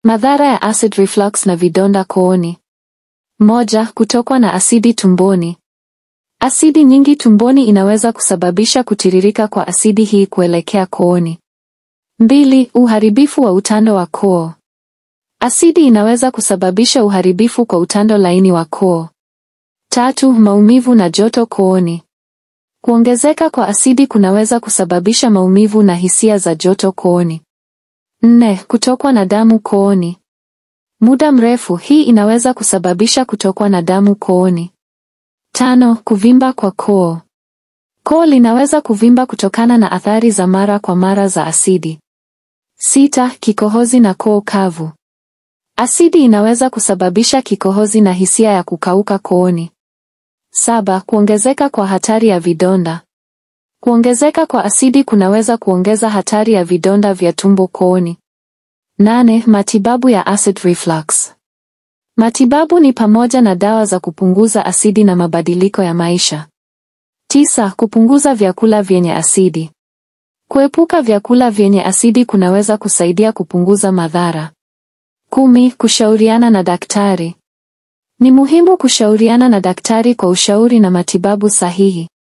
Madhara ya acid reflux na vidonda kooni. Moja, kutokwa na asidi tumboni. Asidi nyingi tumboni inaweza kusababisha kutiririka kwa asidi hii kuelekea kooni. Mbili, uharibifu wa utando wa koo. Asidi inaweza kusababisha uharibifu kwa utando laini wa koo. Tatu, maumivu na joto kooni. Kuongezeka kwa asidi kunaweza kusababisha maumivu na hisia za joto kooni. Nne, kutokwa na damu kooni. Muda mrefu hii inaweza kusababisha kutokwa na damu kooni. Tano, kuvimba kwa koo. Koo linaweza kuvimba kutokana na athari za mara kwa mara za asidi. Sita, kikohozi na koo kavu. Asidi inaweza kusababisha kikohozi na hisia ya kukauka kooni. Saba, kuongezeka kwa hatari ya vidonda. Kuongezeka kwa asidi kunaweza kuongeza hatari ya vidonda vya tumbo kooni. Nane, matibabu ya acid reflux. Matibabu ni pamoja na dawa za kupunguza asidi na mabadiliko ya maisha. Tisa, kupunguza vyakula vyenye asidi. Kuepuka vyakula vyenye asidi kunaweza kusaidia kupunguza madhara. Kumi, kushauriana na daktari. Ni muhimu kushauriana na daktari kwa ushauri na matibabu sahihi.